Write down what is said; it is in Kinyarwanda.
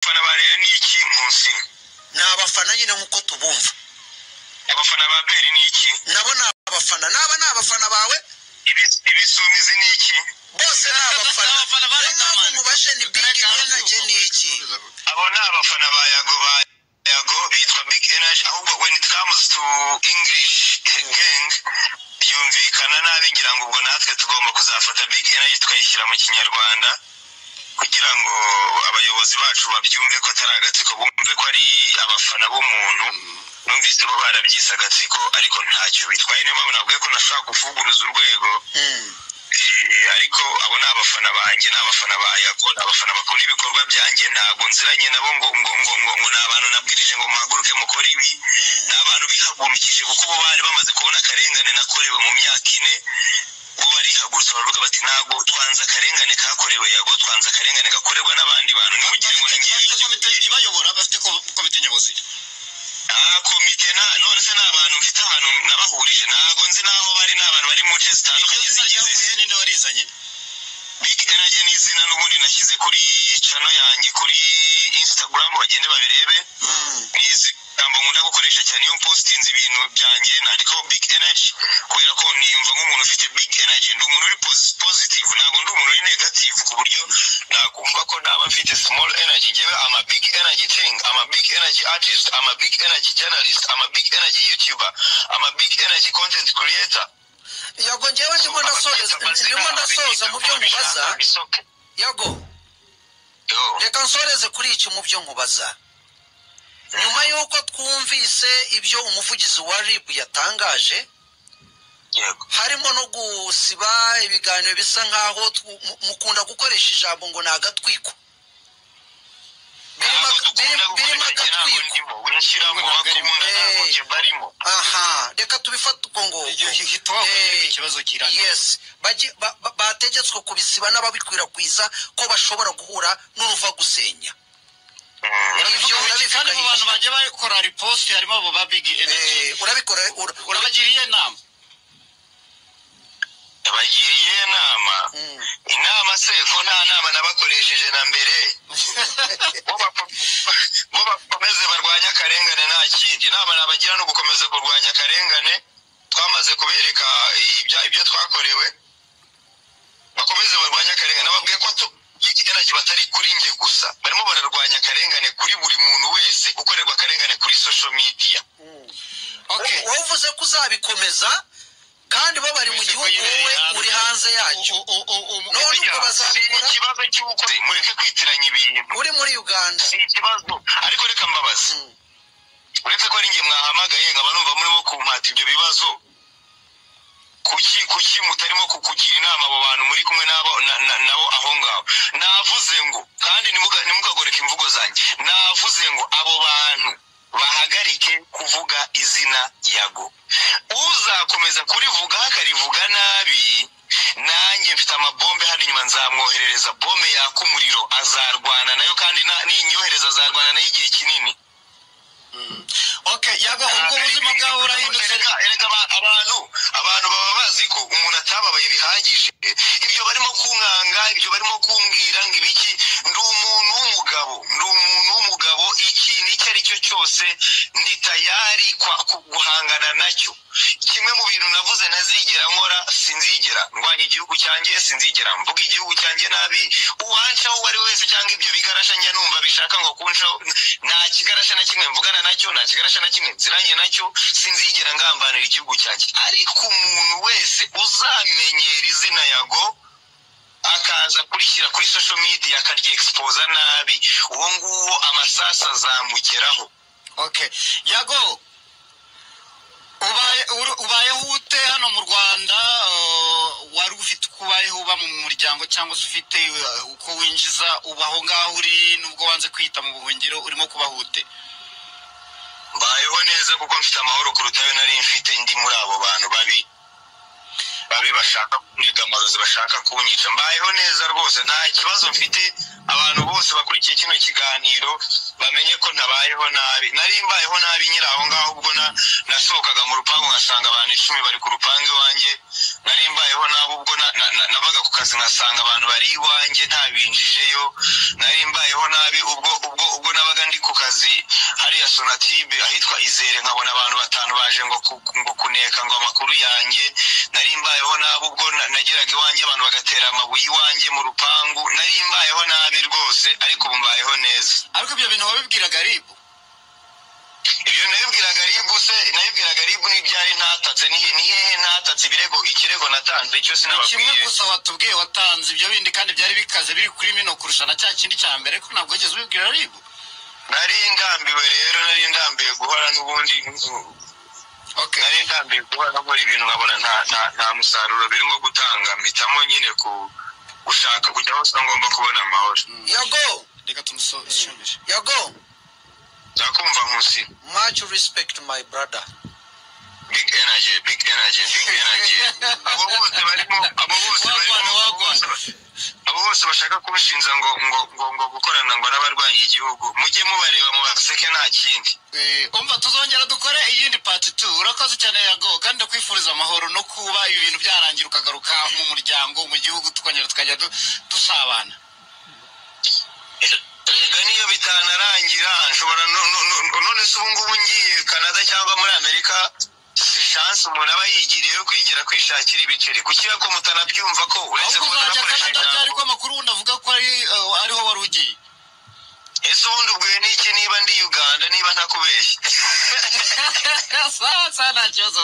abafana ba rero ni iki munsi ni abafana nyine nk'uko tubumva abafana ba peri ni iki nabo ni abafana naba ni abafana bawe Ibi- ibisumizi ni iki bose ni abafana Abafana ba niyo mpamvu Riderman. mubashe ni bigi enaje ni iki abo ni abafana ba yago ba yago bitwa big energy ahubwo when it comes to english gang byumvikana nabi ngira ngo ubwo natwe tugomba kuzafata big energy tukayishyira mu kinyarwanda kugira ngo abayobozi bacu babyumve ko atari agatsiko bumve ko ari abafana b'umuntu numvise bo barabyise agatsiko ariko ntacyo bitwaye niyo mpamvu navuga ko nashobora kuvuguruza urwego Mm. Eh, ariko abo ni abafana banjye ni abafana ba yago ni abafana bakunda ibikorwa byanjye ntabwo nziranye nabo ngo ngo ngo ngo ngo ni abantu nabwirije ngo muhaguruke mukore ibi ni abantu bihagurukije kuko bo bari bamaze kubona akarengane nakorewe mu myaka ine bo barihagurutse baravuga bati ntabwo twanze akarengane kakorewe yago twanze akarengane gakorerwa n'abandi bantu ntugire ngo ni bafite ngiye komite ibayobora bafite ko- komite nyobozi Ah, komite na none se ni abantu mfite ahantu nabahurije ntabwo nzi n'aho bari ni abantu bari mu nce iryo zitandukanye zina zigize isi. ryavuye ninde warizanye big energy ni izina n'ubundi nashyize kuri cano yanjye kuri instagram bagende babirebe ni ijambo nkunda gukoresha cyane iyo mpositinze ibintu byanjye nandikaho big energy kubera ko niyumva nk'umuntu ufite big energy ndi umuntu uri posi- positive ntabwo ndi umuntu uri negative ku buryo nakumva ko naba mfite small energy ngewe ama big energy thing ama big energy artist ama big energy journalist ama big energy youtuber ama big energy content creator yago ngewe ndimo ndasoza ndimo ndasoza mu byo mubaza yago Yo. reka nsoreze kuri iki mu byo nkubaza nyuma y'uko twumvise ibyo umuvugizi wa rib yatangaje Yego. harimo no gusiba ibiganiro bisa nk'aho tw- mu- mukunda gukoresha ijambo ngo ni agatwiko Birimo- birimo- birimo agatwiko aha reka tubifate uko iryo nguko hita wahuye Eh, ikibazo kirangiye yes Bajye- ba- ba- bategetswe kubisiba n'ababikwirakwiza ko bashobora guhura n'uruva gusenya ibyo urabifite kandi mu bantu bagiye bakora riposti harimo abo ba bigi energy Eh, urabikora ura- ura- urabagiriye inama yabagiriye inama Mm. inama se ko nta nama nabakoresheje na mbere bo bako- bo bakomeze barwanye akarengane nta kindi inama nabagira ni ugukomeza kurwanya akarengane twamaze kubereka ibya- ibyo twakorewe bakomeze barwanye akarengane nababwiye ko tu- ikigarage batari kuri nge gusa barimo bararwanya akarengane kuri buri muntu wese ukorerwa akarengane kuri social media Mm. okay wowe uvuze ko uzabikomeza kandi bo bari mu Wese ko gihugu nyine wowe hanze. uri hanze yacyo U- u- u- u- None ubwo bazabikora ikibazo cy'uko mureke kwitiranya ibintu uri muri uganda si ikibazo ariko reka mbabaze Mm. uretse ko ari nge mwahamagaye nkaba numva murimo kumpata ibyo bibazo kuki kuki mutarimo ku- kugira inama abo bantu muri kumwe nabo na- na- nabo aho ngaho navuze ngo kandi nimuga- nimugagoreka imvugo zanjye navuze ngo abo bantu bahagarike kuvuga izina yago uzakomeza kurivuga akarivuga nabi nanjye mfite amabombe hano inyuma nzamwoherereza bombe yaka umuriro azarwana nayo kandi na- ninyohereza azarwana nayo igihe kinini okay yago ubwo ubuzima bwawe burahindutse Erega- erega aba- abantu abantu baba bazi ko umuntu atababaye bihagije ibyo barimo kunkanga ibyo barimo kumbwira ngo ibiki ndi umuntu w'umugabo ndi umuntu w'umugabo ikintu icyo ari cyo cyose ndi tayari kwa- ku- guhangana nacyo kimwe mu bintu navuze ntazigera nkora sinzigera ndwanya igihugu cyanjye sinzigera mvuga igihugu cyanjye nabi uwancaho uwo ari we wese cyangwa ibyo bigarasha njya numva bishaka ngo kuncaho nta kigarasha na kimwe mvugana nacyo nta kigarasha na kimwe nziranye nacyo sinzigera ngambanira igihugu cyanjye ariko umuntu wese uzamenyera izina yago akaza kurishyira kuri social media akaryegipoza nabi uwo nguwo amasasu azamugeraho okay yago ubaye uru- ubayeho ute hano mu rwanda uh, wari ufite uko ubayeho uba mu muryango cyangwa se ufite uh, uko winjiza ubaho ngaho uri nubwo wanze kwita mu buhungiro urimo kubaho ute mbayeho neza kuko mfite amahoro kuruta ayo nari mfite ndi muri abo bantu babi babi bashaka kunyiga amarozi bashaka kunyica mbayeho neza rwose nta kibazo mfite abantu bose bakurikiye kino kiganiro bamenye ko ntabayeho nabi nari mbayeho nabi nyiri aho ngaho ubwo na- nasohokaga mu rupangu nkasanga abantu icumi bari ku rupangu iwanjye nari mbayeho nabi ubwo na- na- na- navaga ku kazi nkasanga abantu bari iwanjye ntabinjijeyo nari mbayeho nabi ubwo ubwo ubwo sonatube ahitwa izere nkabona abantu batanu baje ngo ku- ngo kuneka ngo amakuru yanjye nari mbayeho nabi ubwo na- nageraga iwanjye abantu bagatera amabuye iwanjye mu rupangu nari mbayeho nabi rwose ariko ubu mbayeho neza ariko ibyo bintu wabibwiraga aribu ibyo nabibwiraga ribu se nabibwiraga ribu n'ibyari ntatatse ni ni hehe ntatatse ibirego ikirego natanze icyo ni kimwe sinababwiye gusa watubwiye watanze ibyo bindi kandi byari bikaze biri kuri mino kurusha na cya kindi cya mbere ko ntabwo wigeze ubibwira aribu nari ndambiwe rero nari ndambiwe guhora n'ubundi nari ndambiwe guhora nkora ibintu nkabona nta nta nta musaruro birimo gutanga mpitamo nyine ku gushaka kujya hose aho ngomba kubona amahoro yago reka tumusoje yago ndakumva nkusi much respect my brother big energy big energy big energy abo bose barimo abo bose barimo Wagwana, wagwana. abo bose bashaka kubushinja ngo ngo ngo ngo gukorana ngo n'abarwanya igihugu mujye mubareba mu baseke nta kindi umva tuzongera dukore iyindi pati tu urakoze cyane yago kandi ndakwifuriza amahoro no kuba ibi bintu byarangira ukagaruka mu muryango mu gihugu tukongera tukajya du- dusabana Erega niyo bitanarangira nshobora no- no- no- none se ubu ngubu ngiye Canada cyangwa muri Amerika si chance umuntu aba yigiriye yo kwigira kwishakira ibiceri kuki ko mutanabyumva ko uretse ahubwo kuba uzajya utanakoresha kanada byari ko ijambo amakuru wundi avuga ko ari eh, ariho wari ugiye ese ubundi ubwiye n'iki niba ndi Uganda niba ntakubeshye sawa sawa nta kibazo